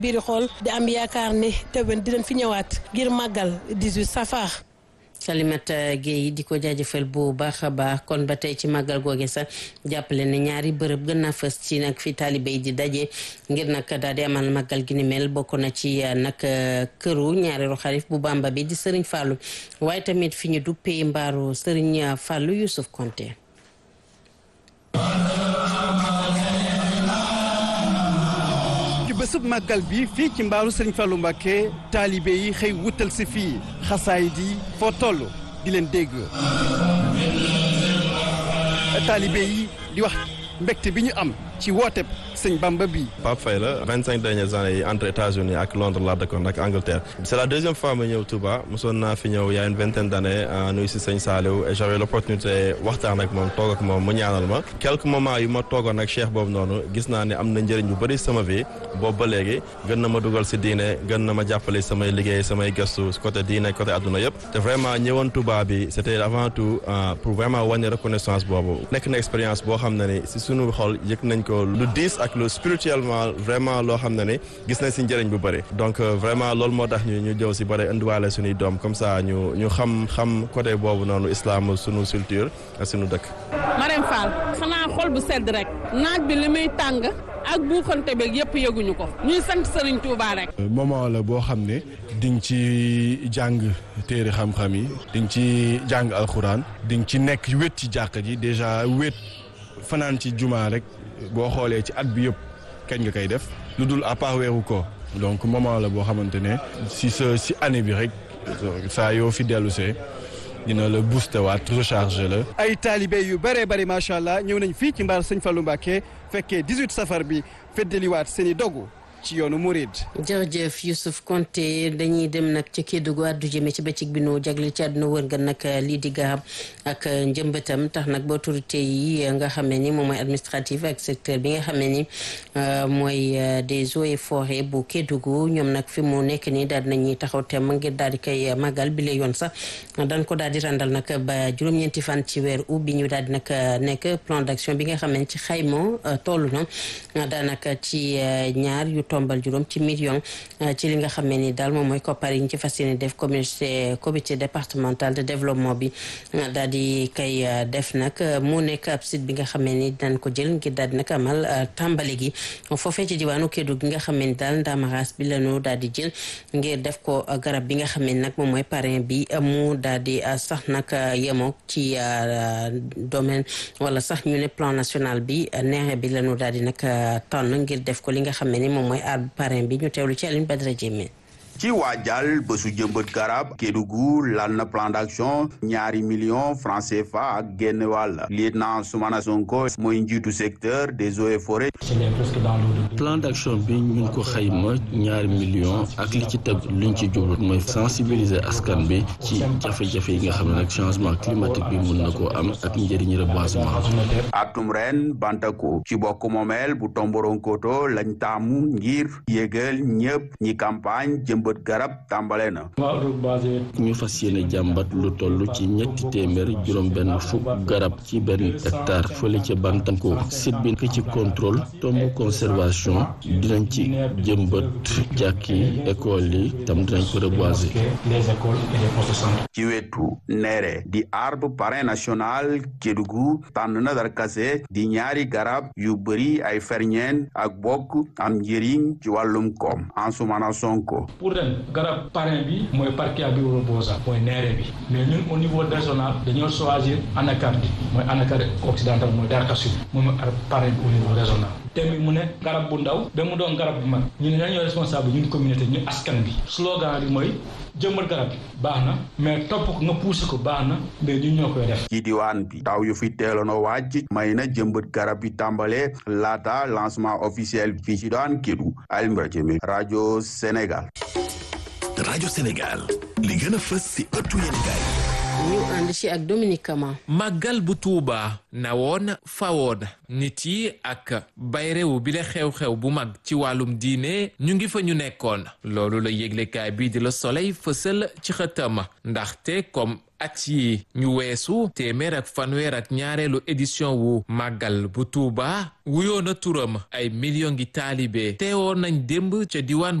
biir xool di am yaakaar ne déwén dinañ fi ñëwaat ngir màggal 18 safar. Salimata Gueye di ko jaajëfal bu baax a baax kon ba tey ci màggal googe sax jàppale ne ñaari bërëb gën naa fës ci nag fi taalibe yi di daje ngir nag daal di amal màggal gi ni mel bokk na ci nag këru ñaareelu xalif bu Bamba bi di Serigne Fallou waaye tamit fi ñu duppee mbaaru Serigne Fallou Youssouf Konté bésub màggal bi fii ci mbaaru Serigne Fallou Mbacké taalibe yi xëy wutal si fii xasaay di foo toll di leen dégg taalibe yi di wax mbégte bi ñu am ci wooteb sëñ Bamba bi Pape Faye la vingt cinq dernières années yi entre États-Unis ak Londres laa dëkkoon ak Angleterre c'est la deuxième fois ma ñëw Touba mosoon naa fi ñëw il y a une vingtaine d'années nuyu si sëñ Saliou et j'avais l'opportunité waxtaan ak moom toog ak moom mu ñaanal ma quelques moments yu ma toogoon ak cheikh boobu noonu gis naa ne am na njëriñ bu bëri sama vie boobu ba léegi gën na ma dugal si diine gën na ma jàppale samay liggéey samay gëstu côté diine côté adduna yëpp te vraiment ñëwoon Touba bi c'était avant tout pour vraiment wàññi reconnaissance boobu nekk na expérience boo xam ne ni si sunu xol yëg nañ ko lu diis ak lu spirituellement vraiment loo xam ne ni gis nañ si njëriñ bu bëri donc vraiment loolu moo tax ñu ñu jëw si bëri indiwaale suñuy doom comme ça ñu ñu xam xam côté boobu noonu islam suñu culture ak suñu dëkk. Marème Fall xanaa xol bu sedd rek naaj bi li muy tàng ak buuxante beeg yëpp yëguñu ko ñuy sant Serigne Touba rek. moment la boo xam ne di nga ci jàng téere xam-xam yi di nga ci jàng alxuraan di nga ci nekk wét ci jàkka ji déjà wét fanaan ci jumaa rek boo xoolee ci at bi yëpp kañ nga koy def lu dul à part weeru ko donc moment la boo xamante ne si sa si année bi rek saa yoo fi dellu see dina la booster waat recharger la. ay taalibe yu bëree bëri macha allah ñëw nañ fii ci mbaar sëñ Fallou Mbacké fekkee 18 safar bi feddaliwaat seen i dogu ci yoonu Mouride. jërëjëf Youssouf Konté dañuy dem nag ca Kédougou addu jëme ci bëccëg bi nu jagle ci àdduna wër nga nag lii di garab ak njëmbatam tax nag ba autorité yi nga xam ne ni moom mooy administratif ak secteur bi nga xam ne ni mooy des eaux et forêts bu Kédougou ñoom nag fi mu nekk nii daal dinañuy taxaw temm ngir daal di koy màggal bi la yoon sax dañ ko daal di randal nag ba juróom-ñeenti fan ci weer août bi ñu daal di nag nekk plan d'action bi nga xam ne ci xayma toll na daanaka ci ñaar yu tombal juróom ci million ci li nga xam ne ni daal moom mooy koppar yi ñu ci fas yéene def communauté comité départemental de développement bi daal di kay def nag mu nekk ab site bi nga xam ne ni dinañ ko jël ngir daal di nag amal tàmbali gi foofee ci diwaanu Kédougou gi nga xam ne ni daal ndaamaraas bi lañu daal di jël ngir def ko garab bi nga xam ne nag moom mooy parrain bi mu daal di sax nag yemoo ci domaine wala sax ñu ne plan national bi neexe bi lañu daal di nag tànn ngir def ko li nga xam ne ni moom mooy aar parrain bi ñu teewlu ci Aline Badara Diémé ci waajal bésu jëmbët garab Kédougou lal na plan d'action ñaari millions francs CFA ak génn wàll lieutenant Soumana Sonko mooy njiitu secteur des eaux et forêts plan d'action bi ñu ko xayma ñaari millions ak li ci teg luñ ci jublu mooy sensibiliser askan bi ci jafe-jafe yi nga xam ne nag changement climatique bi mun na koo am ak njëriñ reboisement atum ren bantako ci bokk moomeel bu Tomboronkoto lañ taamu ngir yégal ñëpp ñi campagne jëmbët garab tàmbale na ñu fas yéene jàmbat lu toll ci ñetti téeméer juróom benn fukk garab ci benn hectare fële ca Bantanko site bi ki ci contrôle tomb conservation dinañ ci jëmbat jàkk yi école yi tam dinañ ko reboiser ci wetu neere di arbre parrain national Kédougou tànn na darkase di ñaari garab yu bëri ay ferñeen ak bokk am njëriñ ci wàllum koom Ansoumana Sonko pour ren garab parrain bi mooy parquet rebosa mooy neere bi mais ñun au niveau régional dañoo choisir anacarde bi mooy anacarde occidental mooy darkasur moom mooy parrain bi au niveau régional thème bi mu ne garab bu ndaw ba mu doon garab bu mag ñu ne ñoo responsable ñun communauté ñu askan bi slogan bi mooy jëmbat garab bi baax na mais topp ko nga poussé ko baax na mais ñun ñoo koy def ci diwaan bi taw yu fi teeloon a wàcc may na jëmbat garab bi tàmbale laata lancement officiel fii ci daan Kédougou Alioune Jëme rajo Sénégal rajo Sénégal li gën a fës ci ëttu yéenekaay ñu ànd ci ak Dominique Kama. màggal bu Tuuba nawoon fawoon nit yi ak bayrewu bi la xew-xew bu mag ci wàllum diine ñu ngi fa ñu nekkoon loolu la yëglekaay bii di la Soleil fësal ci xëtam ndaxte comme at yi ñu weesu téeméer ak fanweer ak ñaareelu édition wu màggal bu Tuuba wuyoon na turam ay million ngi taalibe teewoon nañ démb ca diwaan